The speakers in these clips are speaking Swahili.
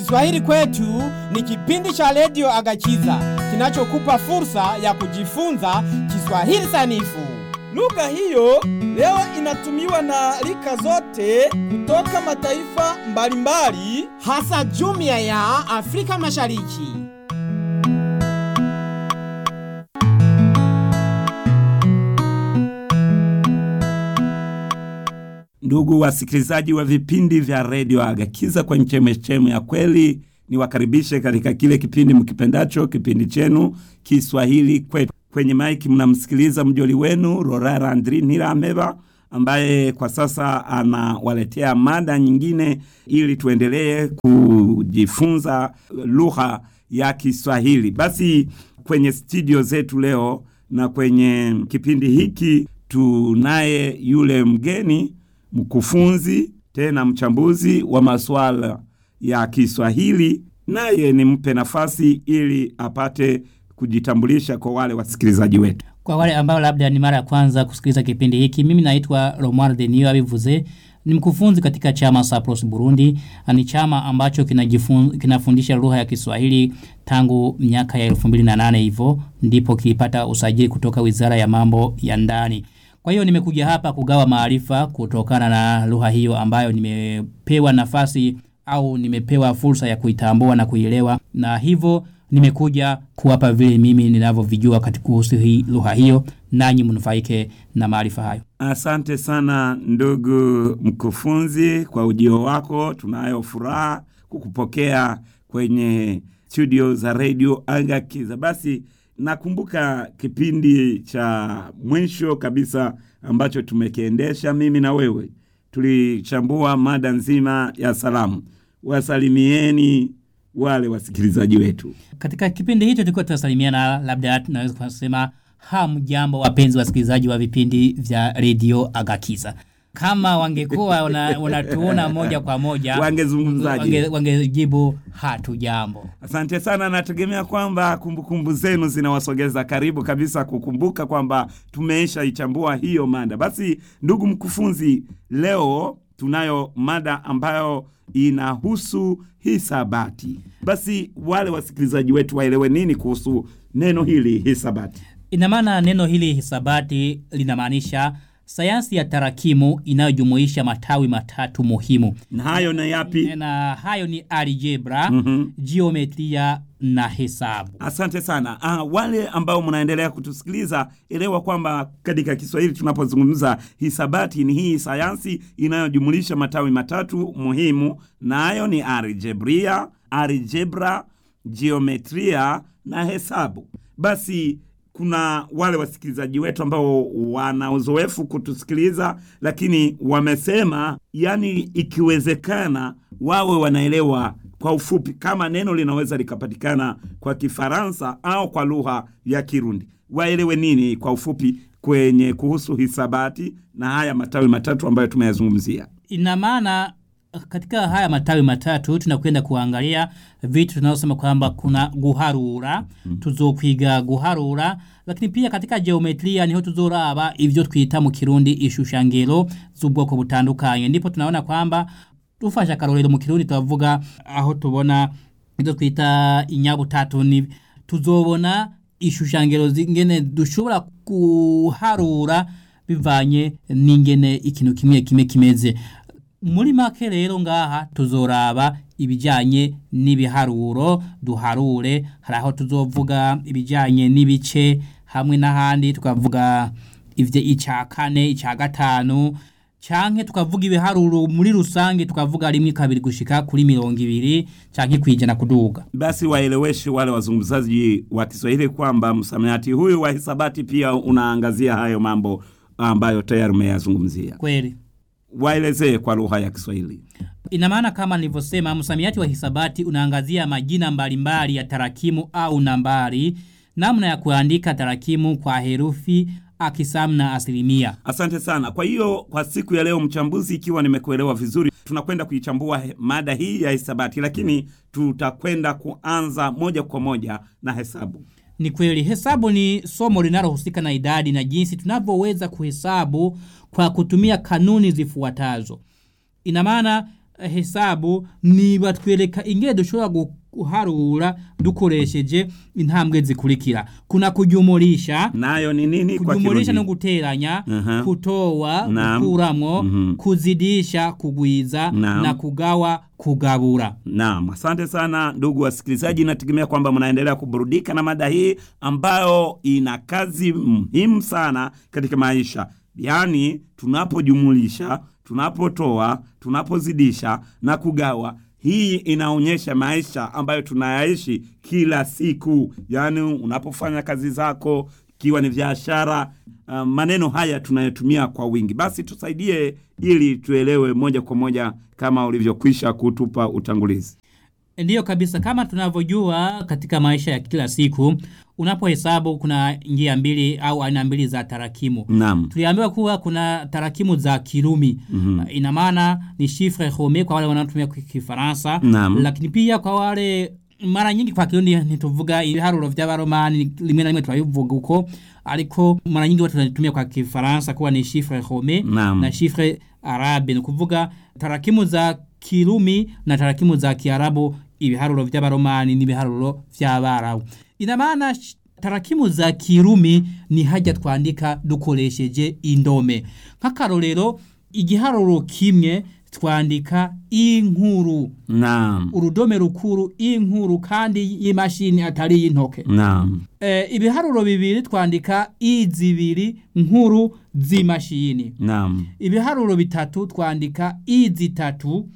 Kiswahili kwetu ni kipindi cha redio Agachiza kinachokupa fursa ya kujifunza Kiswahili sanifu. Lugha hiyo leo inatumiwa na rika zote kutoka mataifa mbalimbali. hasa jumuiya ya Afrika Mashariki. Ndugu wasikilizaji wa vipindi vya redio Agakiza kwenye chemechemu ya kweli, niwakaribishe katika kile kipindi mkipendacho, kipindi chenu Kiswahili kwetu. Kwenye maiki mnamsikiliza mjoli wenu Rorara Andri Nirameba ambaye kwa sasa anawaletea mada nyingine ili tuendelee kujifunza lugha ya Kiswahili. Basi kwenye studio zetu leo na kwenye kipindi hiki tunaye yule mgeni mkufunzi tena mchambuzi wa masuala ya Kiswahili, naye nimpe nafasi ili apate kujitambulisha kwa wale wasikilizaji wetu. Kwa wale ambao labda ni mara ya kwanza kusikiliza kipindi hiki, mimi naitwa Romuald Denio abivuze, ni mkufunzi katika chama Sapros Burundi. Ni chama ambacho kinajifun, kinafundisha lugha ya Kiswahili tangu miaka ya 2008 hivyo ndipo kilipata usajili kutoka Wizara ya Mambo ya Ndani. Kwa hiyo nimekuja hapa kugawa maarifa kutokana na lugha hiyo ambayo nimepewa nafasi au nimepewa fursa ya kuitambua na kuielewa, na hivyo nimekuja kuwapa vile mimi ninavyovijua katika kuhusu hii lugha hiyo, nanyi mnufaike na maarifa hayo. Asante sana ndugu mkufunzi kwa ujio wako. Tunayo furaha kukupokea kwenye studio za redio Agakiza. Basi nakumbuka kipindi cha mwisho kabisa ambacho tumekiendesha mimi na wewe, tulichambua mada nzima ya salamu. Wasalimieni wale wasikilizaji wetu. Katika kipindi hicho tulikuwa tunasalimiana, labda tunaweza kusema hamjambo, wapenzi wasikilizaji wa vipindi vya redio Agakiza. Kama wangekuwa wana- wanatuona moja kwa moja Wangezungumzaje? wange- wangejibu hatujambo. Asante sana, nategemea kwamba kumbukumbu zenu zinawasogeza karibu kabisa kukumbuka kwamba tumeisha ichambua hiyo mada. Basi ndugu mkufunzi, leo tunayo mada ambayo inahusu hisabati. Basi wale wasikilizaji wetu waelewe nini kuhusu neno hili hisabati. Ina maana neno hili hisabati linamaanisha sayansi ya tarakimu inayojumuisha matawi matatu muhimu, Na hayo na yapi? na hayo ni algebra, Mhm. jiometria na hesabu. Asante sana. Ah, wale ambao mnaendelea kutusikiliza, elewa kwamba katika Kiswahili tunapozungumza hisabati ni hii sayansi inayojumulisha matawi matatu muhimu, nayo ni algebria, algebra, jiometria na hesabu. Basi kuna wale wasikilizaji wetu ambao wana uzoefu kutusikiliza, lakini wamesema, yani ikiwezekana wawe wanaelewa kwa ufupi kama neno linaweza likapatikana kwa Kifaransa au kwa lugha ya Kirundi, waelewe nini kwa ufupi kwenye kuhusu hisabati na haya matawi matatu ambayo tumeyazungumzia. Ina maana katika haya matawi matatu tunakwenda kuangalia vitu tunaosema kwamba kuna guharura tuzokwiga guharura lakini pia katika geometria niho tuzoraba ivyo twita mu kirundi ishushangiro z'ubwoko butandukanye ndipo tunaona kwamba tufashe akarorero mu kirundi tuvuga aho tubona ivyo twita inyabutatu ni tuzobona ishushangiro zingene dushobora guharura bivanye n'ingene ikintu kimwe kimwe kimeze muri make rero ngaha tuzoraba ibijanye n'ibiharuro duharure hari aho tuzovuga ibijanye n'ibice hamwe n'ahandi tukavuga ivyo ica kane ica gatanu canke tukavuga ibiharuro muri rusange tukavuga rimwe kabiri gushika kuri mirongo ibiri canke kwijana kuduga Basi waeleweshe wale wazungumzaji wa Kiswahili kwamba msamiati huyu wa hisabati pia unaangazia hayo mambo ambayo tayari umeyazungumzia. kweli Waelezee kwa lugha ya Kiswahili. Ina maana kama nilivyosema, msamiati wa hisabati unaangazia majina mbalimbali ya tarakimu au nambari, namna ya kuandika tarakimu kwa herufi, akisamu na asilimia. Asante sana. Kwa hiyo kwa siku ya leo, mchambuzi, ikiwa nimekuelewa vizuri, tunakwenda kuichambua he- mada hii ya hisabati, lakini tutakwenda kuanza moja kwa moja na hesabu. Ni kweli hesabu ni somo linalohusika na idadi na jinsi tunavyoweza kuhesabu kwa kutumia kanuni zifuatazo. Ina maana hesabu ni batwereka ingene dushobora guharura dukoresheje intambwe zikurikira kuna kujumulisha nayo ni nini kwa kujumulisha no Kirundi? guteranya Aha. kutoa Naam. gukuramwo Mhm. kuzidisha kugwiza Naam. na kugawa kugabura Naam, asante sana ndugu wasikilizaji, nategemea kwamba mnaendelea kuburudika na mada hii ambayo ina kazi muhimu sana katika maisha, yaani tunapojumulisha, tunapotoa, tunapozidisha na kugawa. Hii inaonyesha maisha ambayo tunayaishi kila siku, yaani unapofanya kazi zako, ikiwa ni biashara. Uh, maneno haya tunayotumia kwa wingi. Basi tusaidie ili tuelewe moja kwa moja kama ulivyokwisha kutupa utangulizi. Ndiyo kabisa, kama tunavyojua katika maisha ya kila siku, unapohesabu kuna njia mbili au aina mbili za tarakimu. Naam. Tuliambiwa kuwa kuna tarakimu za Kirumi. Mm -hmm. Ina maana ni chiffre rome kwa wale wanaotumia kwa Kifaransa, Naam. lakini pia kwa wale mara nyingi kwa Kirundi ntituvuga ibiharuro vy'abaromani rimwe na rimwe turabivuga uko ariko mara nyingi watu wanatumia kwa Kifaransa kuwa ni chiffre rome Naam. na chiffre arabe ni kuvuga tarakimu za Kirumi na tarakimu za Kiarabu ibiharuro vy'abaromani n'ibiharuro vy'abarabu ina maana sh- tarakimu za Kirumi ni hajya twandika dukoresheje indome nk'akarorero igiharuro kimwe twandika inkuru Naam. urudome rukuru inkuru kandi y'imashini atari y'intoke Naam. e, ibiharuro bibiri twandika izibiri nkuru z'imashini Naam. ibiharuro bitatu twandika i zitatu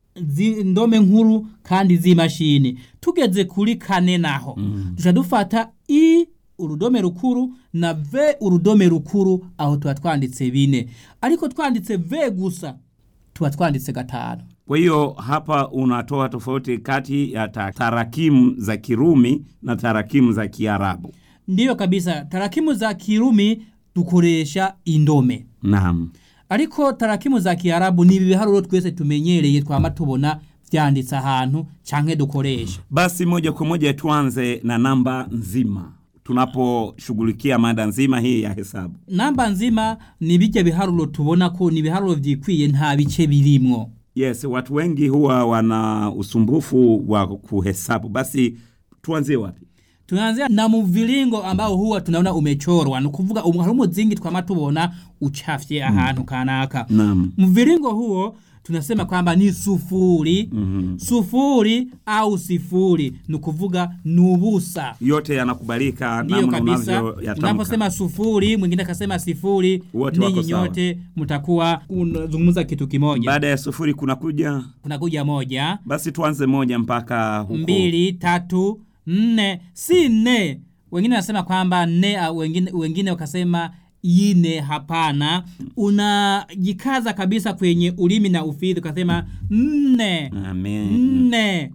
zi- ndome nkuru kandi z'imashini tugeze kuri kane naho mm. duca dufata i urudome rukuru na v urudome rukuru aho tuba twanditse bine ariko twanditse v gusa tuba twanditse gatanu Kwa hiyo hapa unatoa tofauti kati ya ta- tarakimu za Kirumi na tarakimu za Kiarabu. ndiyo kabisa tarakimu za kirumi dukoresha indome Naam. ariko tarakimu za kiarabu ni ibiharuro twese tumenyereye twama tubona vyanditse ahantu canke dukoresha Basi moja kwa moja tuanze na namba nzima tunaposhughulikia mada nzima hii ya hesabu. namba nzima ni bijya biharuro tubona ko ni ibiharuro vyikwiye nta bice birimwo Yes, watu wengi huwa wana usumbufu wa kuhesabu. Basi tuanzie wapi? tunaanzia na mviringo ambao huwa tunaona umechorwa ni kuvuga um, hari umuzingi twama tubona uchafye ahantu kanaka Naam. mviringo huo tunasema kwamba ni sufuri mm-hmm. sufuri au sifuri ni kuvuga ni ubusa Yote yanakubalika ndiyo namna kabisa unavyoyatamka. unaposema sufuri mwingine akasema sifuri Wote wako ninyi sawa. nyote mtakuwa unazungumza kitu kimoja Baada ya sufuri kunakuja, kunakuja moja basi tuanze moja mpaka huko. mbili tatu nne si nne wengine wanasema kwamba nne au wengine, wengine wakasema ine hapana unajikaza kabisa kwenye ulimi na ufidhi ukasema nne Amen. nne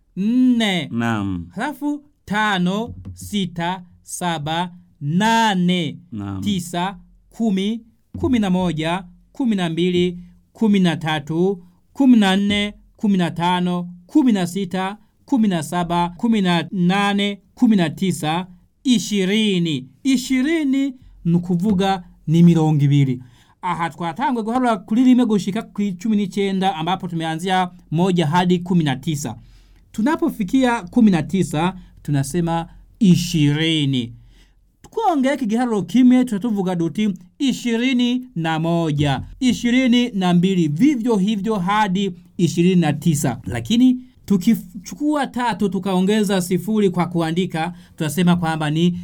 nne Naam. halafu tano sita saba nane Naam. tisa kumi kumi na moja kumi na mbili kumi na tatu kumi na nne kumi na tano kumi na sita kumi na saba kumi na nane kumi na tisa ishirini ishirini ni ukuvuga ni mirongo ibiri aha twatangwe guharura kuri rimwe gushika ku cumi n'icyenda ambapo tumeanzia moja hadi kumi na tisa tunapofikia kumi na tisa tunasema ishirini twongeye kigiharuro kimwe tutatuvuga duti ishirini na moja ishirini na mbili vivyo hivyo hadi ishirini na tisa lakini tukichukua tatu tukaongeza sifuri kwa kuandika tunasema kwamba ni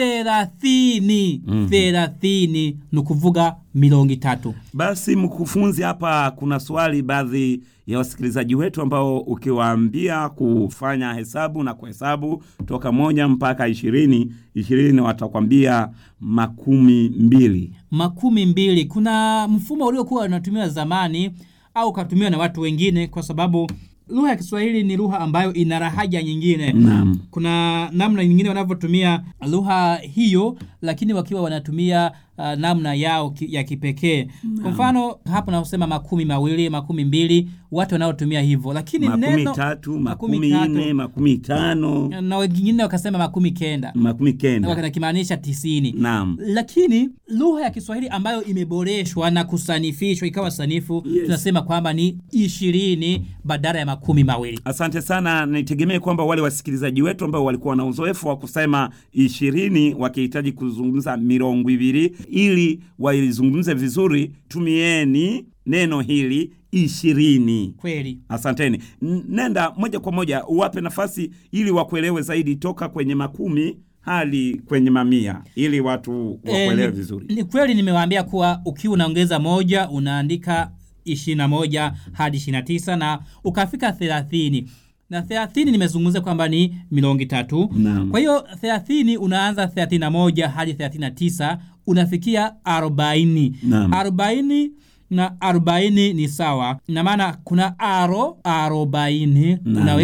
thelathini thelathini ni kuvuga mirongo itatu Basi mkufunzi, hapa kuna swali baadhi ya wasikilizaji wetu ambao ukiwaambia kufanya hesabu na kuhesabu toka moja mpaka ishirini ishirini watakwambia makumi mbili. makumi mbili kuna mfumo uliokuwa unatumiwa zamani au ukatumiwa na watu wengine kwa sababu lugha ya kiswahili ni lugha ambayo ina rahaja nyingine Naam. kuna namna nyingine wanavyotumia lugha hiyo lakini wakiwa wanatumia uh, namna yao ki, ya kipekee kwa mfano hapo naosema makumi mawili makumi mbili watu wanaotumia hivyo lakini makumi neno tatu makumi makumi tatu. nne makumi tano na wengine wakasema makumi kenda makumi kenda wakimaanisha tisini naam lakini lugha ya kiswahili ambayo imeboreshwa na kusanifishwa ikawa sanifu Yes. tunasema kwamba ni ishirini badala ya makumi mawili Asante sana. Nitegemee kwamba wale wasikilizaji wetu ambao walikuwa na uzoefu wa kusema ishirini wakihitaji kuzungumza mirongo ibiri, ili waizungumze vizuri, tumieni neno hili ishirini. kweli Asanteni. N- Nenda moja kwa moja uwape nafasi ili wakuelewe zaidi, toka kwenye makumi hadi kwenye mamia, ili watu wakuelewe Eh, vizuri. Ni kweli nimewaambia kuwa ukiwa unaongeza moja unaandika 21 hadi 29 na ukafika 30 na 30 nimezungumza kwamba ni milongi tatu. Naam. Kwa hiyo 30 unaanza 31 hadi 39 unafikia 40. Naam. 40 na 40 ni sawa. Na maana kuna aro 40 Naam. unaweka